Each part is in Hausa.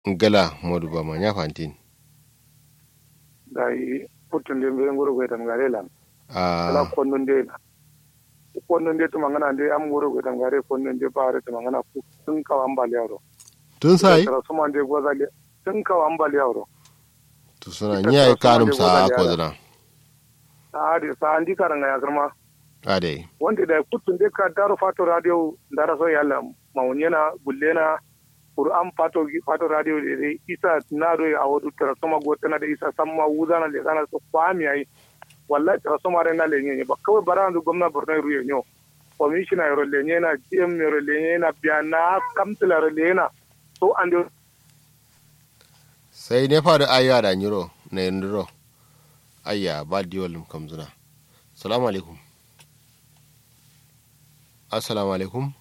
gala modu ba ma nya fantin dai putun de be ngoro ko tam gare lam a kala konnun de konnun de tuma ngana de am ngoro ko tam gare konnun de bare tuma ngana ku tun ka ambali yaro tun sai tara suma de goza de tun ka ambali yaro to suna nya ai kanum sa ko dana a de sa andi karanga ya karma ade wanda da putun de ka daro fato radio dara so yalla maunyana bullena Qur'an fato fato radio de isa na do a wadu tara suma gotana da isa samma wuzana le kana so kwami ai wallahi tara suma re na lenye ba kawai barandu gwamna Borno ruye nyo commissioner yoro lenye na GM yoro lenye na biana kamtila yoro lenye na so ande sai ne faru ayya da nyiro na yandiro ayya ba diwalum kamzuna salamu alaikum assalamu alaikum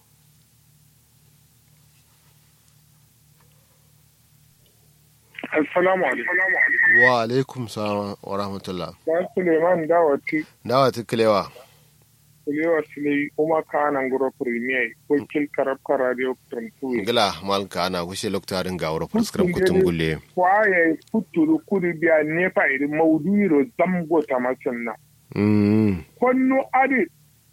assalamu alaikum wa alaikum salam wa rahmatullah dan Suleiman Dawati dawa tukulewa Kulewa Sule kuma kanan guro premier wakil karabka radio Trentue gila malka ana kushe loktarin ga wuro fuskar kutun gulle kwaye kuturu kuri biya nefa iri mauduro zamgo ta masin mm konno adi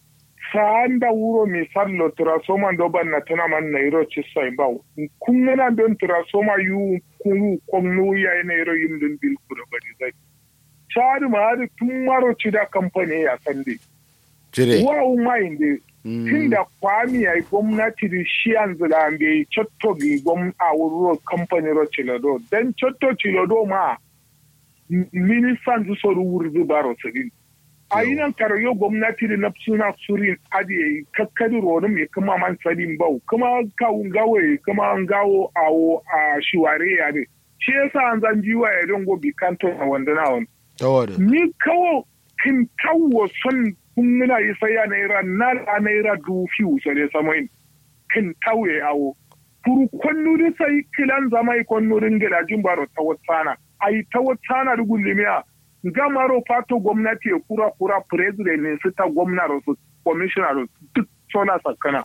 saanda wuro mi sallo trasoma do banna tana man nairo ci sai baw kungana don trasoma yu kunu konno ya nairo yim dun bil kudo bari zai chari ma adi tumaro ci da company ya sande jire wa umainde tunda kwami ya gwamnati da shi yanzu da bai cotto gi gwam a wuro company ro cilodo dan cotto cilodo ma ministan zu soru wurzu baro sidin a yi nan karayo gwamnati da na suna surin adiye kakkadi ronu mai kuma man sadin bau kuma kawun gawe kuma an gawo awo a shiware ya ne shi yasa an zan jiwa ya don gobi kanto na wanda na wani tawada ni kawo kin tawo son kun muna yi saya naira na la naira du fiu sare samoin kin tawe awo kuru konnu da sai kilan zamai konnu ringila jimbaro tawatsana ai tawatsana da gullimiya gamaro fato gwamnati ya kura kura president ne su ta gwamna su commissioner duk sola sakana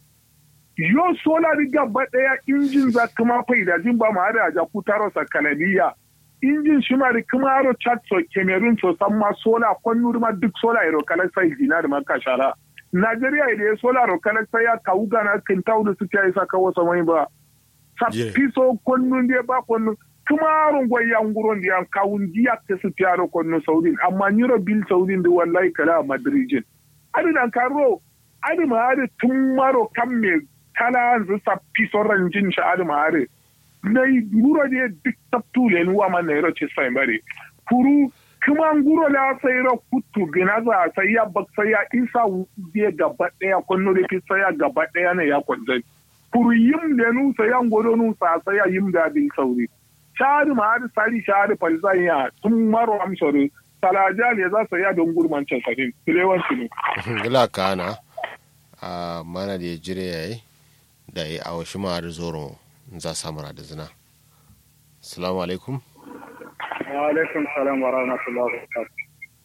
yo sola riga ba daya injin za kuma faida jin ba ma da ja kutaro sakanaliya injin shi ma da kuma aro chat so cameroon so san ma sola kwannu ma duk sola ero kala sai dinar ma ka shara Najeriya da ya sola ro kala sai ya kawu gana kin tawdu su ta isa kawo samai ba sappi so kwannu ne ba kwannu tumarun gwayya nguron da yan kawun diya ta su tiyaro konno saudin amma nyiro bil saudin da wallahi kala madrijin adi dan karo adi ma adi tumaro kamme kala zu sappi soran jin sha adi ma adi nei nguro de dik taptule ni wa man nero ci sai bare kuru kuma nguro la sai ro kutu gina za sai ya bak sai ya isa de gaba daya konno de fi sai ya gaba daya ne ya kwanzai kuru yim da nu sai ya ngodo nu sa sai ya yim da bil saudi shari ma har sari shari falzan ya tun maro amsoro salaja ne za su ya don gurman can sadin tilewan su ne. gila kana a mana da ya jire ya yi da ya awa shi ma har zoro za samara da zina salamu alaikum wa alaikum salam wa rahmatullahi wa barakatuh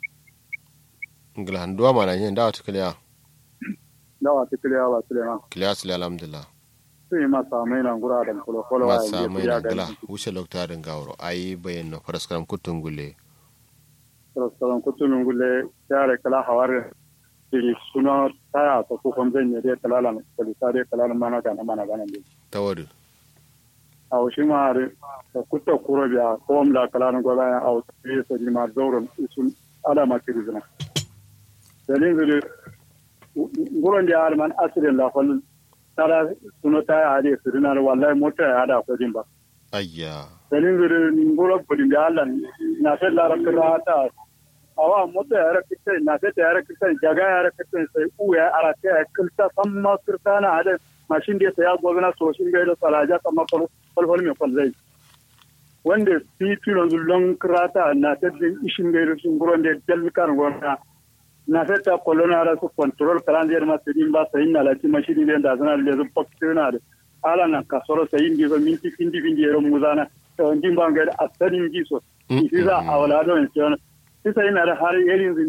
gila handuwa mana yin dawa ta kiliya dawa ta kiliya ba suleiman kiliya su alhamdulillah sun yi masa mai nan gura da kula kula wa masa mai na gila wuce loktarin gawaro a yi bayan na faraskaram kutun gule faraskaram kutun gule yare kala hawar iri suna taya ta kukun zan yi dai kalalan kalisa dai kalalan mana gana mana gana ne ta wadu a wasu ma da kutta kuro biya ko da kalalan gwada ya a wasu fiye sa ma zauren isun alama kirizina dalin zuri gurin da ya alman asirin lafalin tara suno ta hade sirinar wallahi mota ya hada kudin ba ayya sanin zirin ngoro kudin da Allah na sai la rakra ta awa mota ya rakita na sai ta ya rakita jaga ya rakita sai u ya arata ya kilta samma kirtana hada mashin da ya gobna so shin ga da salaja kamar falfal mai falzai wanda titunan zullon krata na ta ishin ga sun guron da dalkar gona na feta kolona ara su control kalandier ma sedin ba sayin na lati mashini den da zana le zup paktina de ala na kasoro sayin di zo minti pindi pindi ero muzana to njimba ngada asarin giso isiza awala do en sona sisa ina har yerin